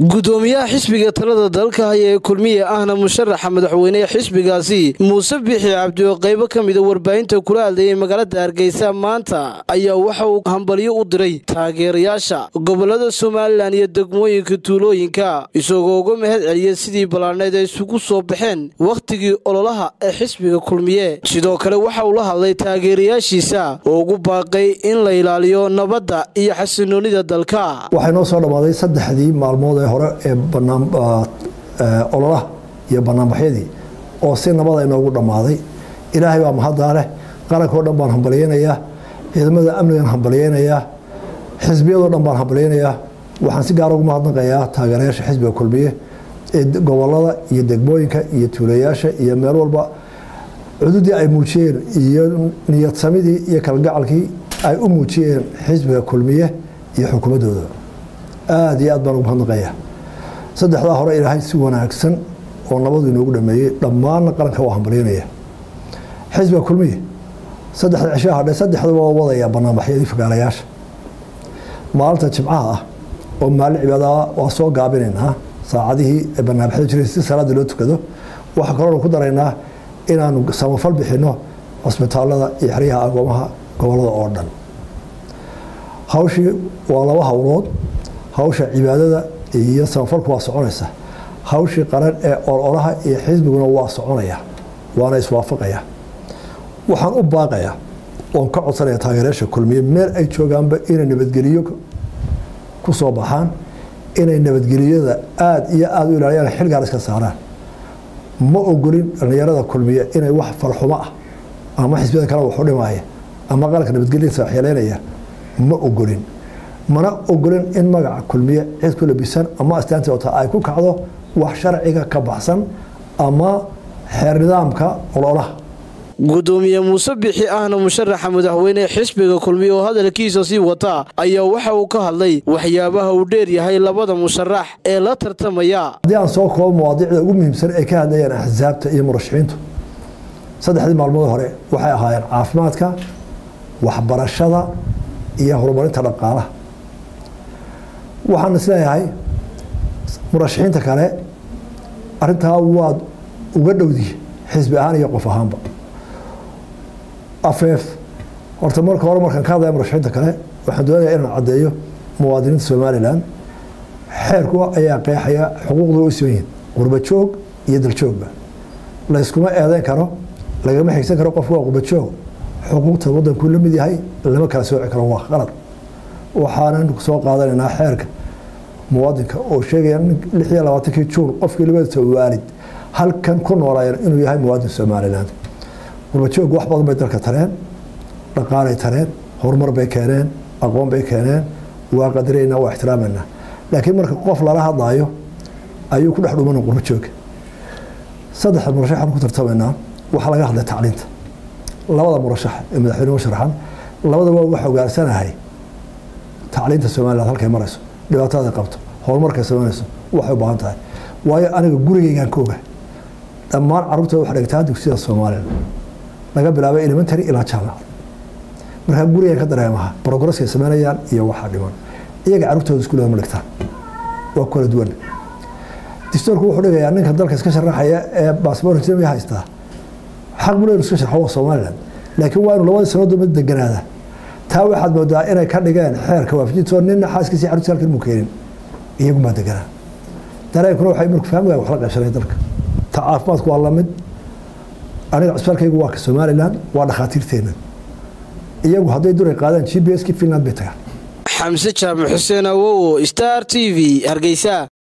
gudoomiyaha xisbiga talada dalka haya ee kulmiye ahna musharaxa madaxweynehe xisbigaasi muuse bixi cabdi oo qaybo ka mida warbaahinta kula hadlayay magaalada hargeysa maanta ayaa waxa uu hambalyo u diray taageerayaasha gobolada somalilan iyo degmooyinka tuulooyinka isagoo uga mahad celiyay sidii ballaadhneed ay isugu soo baxeen wakhtigii ololaha ee xisbiga kulmiye sidoo kale waxa uu la hadlay taageerayaashiisa oo ugu baaqay in la ilaaliyo nabadda iyo xasinoonida dalka waxay noo soo dhammaaday saddexdii maalmood ee hore ee ololaha iyo banaanbaxyadii oo si nabada inoogu dhammaaday ilaahay baa mahaddaa leh qarankao dhan baan hambalyeynayaa ciidamada amnigan hambalyeynayaa xisbiyadoo dhan baan hambalyeynayaa waxaan si gaara ugu mahadnaqayaa taageerayaasha xisbiga kulmiye ee gobolada iyo degmooyinka iyo tuulayaasha iyo meel walba cududii ay muujiyeen iyo niyadsamidii iyo kalgacalkii ay u muujiyeen xisbiga kulmiye iyo xukuumaddooda aada iyo aad baan ugu mahadnaqayaa saddexdaa hore ilaahay si wanaagsan oo nabadu inoogu dhameeyey dhammaanna qaranka waa hambalyanaya xisbiga kulmiye saddexda cishaa hadhe saddexdaba waa wadaya banaanbaxyadii fagaalayaasha maalinta jimcaha ah oo maalin cibaadaha waa soo gaabinaynaa saacadihii ee banaanbaxyada jiray si salaada loo tukado waxaa kaloonu ku daraynaa inaanu samafal bixinno cusbitaalada iyo xeryaha agoomaha gobolada oo dhan hawshii waa laba howlood hawsha cibaadada iyo samafalku waa soconaysa hawshii qaran ee ololaha iyo xisbiguna waa soconaya waana iswaafaqaya waxaan u baaqayaa oon ka codsanaya taageerayaasha kulmiye meel ay joogaanba inay nabadgeliyo ku soo baxaan inay nabadgeliyada aada iyo aada u ilaaliyaan xilgaar iska saaraan ma ogolin dhallinyarada kulmiye inay wax falxumo ah ama xisbiyada kale waxu dhimaaya ama qaranka nabadgelyadiisa waxyeeleynaya ma ogolin mana ogolin in magaca kulmiye cid ku labisan ama astaantii ota ay ku kacdo wax sharciga ka baxsan ama xeer nidaamka ololaha gudoomiye muuse bixi ahna musharaxa madaxweyne xisbiga kulmiye oo hadalkiisa sii wata ayaa waxa uu ka hadlay waxyaabaha uu dheer yahay labada musharax ee la tartamaya haddii aan soo koobo mawaadiicda ugu muhiimsan ay ka hadlayaan axsaabta iyo murashaxiintu saddexdii maalmood hore waxay ahaayeen caafimaadka waxbarashada iyo horumarinta dhaqaalaha waxaan isleeyahay murashaxiinta kale arintaa waad uga dhowdi xisbi ahaan iyo qof ahaanba afeef horta marka hore markaan ka hadlaya murashaxiinta kale waxaan doonaya inaan caddeeyo muwaadiniinta somalilan xeerku ayaa qeexaya xuquuqda u soo yihiin qurbajoog iyo daljoogba layskuma eedeyn karo lagama xigsan karo qofku waa qurbajoog xuquuqta wadankuu la mid yahay lama kala sooci karo waa qalad waxaanan soo qaadanaynaa xeerka muwaadinka oo sheegaya lix iyo labaatankii juun qofkii labadiisa waalid halkan ku noolaayeen inuu yahay muwaadin somaliland qurbajoog wax badan bay dalka tareen dhaqaalay tareen horumar bay keeneen aqoon bay keeneen waa qadaraynaa waa ixtiraamayna laakiin marka qof lala hadlaayo ayuu ku dhex dhumana qurbajooga saddexda murashax aan ku tartamaynaa waxaa laga hadlay tacliinta labada murashax ee madaxweyne sharaxan labadaba waxa ogaarsanahay tacliinta somaliland halkay marayso dhibaataday qabto horumarkay samaynayso waxay u baahan tahay waayo aniga gurigeygaan ka oga dhammaan carruurtooda waxa dhigtaa dugsiyada somalilan laga bilaabay elementary ilaa jaamacad markaa gurigaan ka dareemaha brogresskay samaynayaan iyo waxaa dhiman iyaga carruurtooda iskuulada ma dhigtaan waa kala duwan distoorku wuxuu dhigayaa ninka dalka iska sharaxaya ee baasboor islamiga haystaa xaq buu leeyahay iska sharxo waa somaliland laakiin waa inuu labadii sannadood mid deganaada taa waxaad moodaa inay ka dhigeen xeerka waafajinto nina xaaskiisi carruurtiisa halkan muu keenin iyagumaa deganaa dareenkuna waxay marku fahmiga wax la qaybsanay dalka ta caafimaadku waa lamid aniga cusbaalkaygu waa ka somaliland waa dhakhaatiirteena iyagu hadday duray qaadaan g b s ki finland bay tagaan xamse jaamac xuseen awowo star t v hargeysa